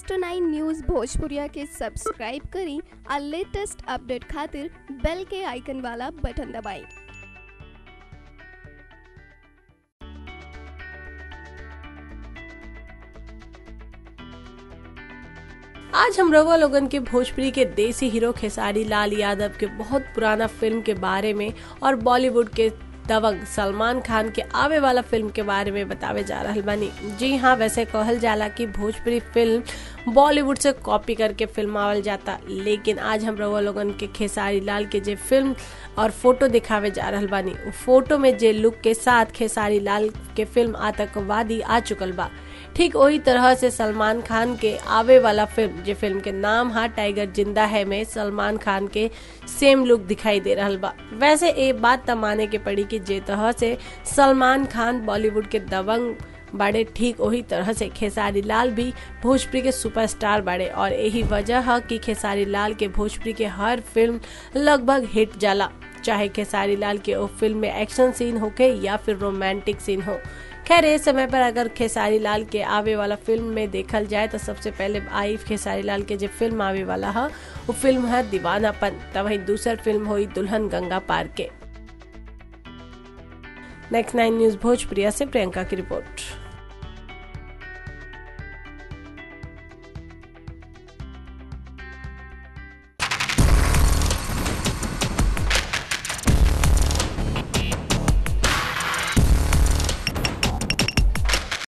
next nine news भोजपुरिया के subscribe करी और लेटेस्ट अपडेट खातिर बेल के आइकन वाला बटन दबाएं आज हम रवा लोगन के भोजपुरी के देसी हीरो खेसारी लाल यादव के बहुत पुराना फिल्म के बारे में और बॉलीवुड के दबंग सलमान खान के आवे वाला फिल्म के बारे में बतावे जा रहल बानी जी हाँ वैसे कहल जाला कि भोजपुरी फिल्म बॉलीवुड से कॉपी करके फिल्मावल जाता लेकिन आज हम रउआ लोगन के खेसारी लाल के जे फिल्म और फोटो दिखावे जा रहल बानी उ फोटो में जे लुक के साथ खेसारी लाल के फिल्म आतंकवादी आ चुकल बा ठीक वही तरह से सलमान खान के आवे वाला फिल्म जे फिल्म के नाम हा टाइगर जिंदा है में सलमान खान के सेम लुक दिखाई दे रहल बा वैसे ए बात त माने के पड़ी कि जे तरह से सलमान खान बॉलीवुड के दबंग बाड़े ठीक वही तरह से खेसारी लाल भी भोजपुरी के सुपरस्टार बाड़े और यही वजह है कि खेसारी लाल के भोजपुरी के हर फिल्म लगभग हिट जाला चाहे खेसारी लाल के वो फिल्म में एक्शन सीन होके या फिर रोमांटिक सीन हो खैर इस समय पर अगर खेसारी लाल के आवे वाला फिल्म में देखल जाए तो सबसे पहले आई खेसारी लाल के जो फिल्म आवे वाला है वो फिल्म है दीवानापन तब वही दूसर फिल्म हुई दुल्हन गंगा पार के नेक्स्ट नाइन न्यूज भोजप्रिया से प्रियंका की रिपोर्ट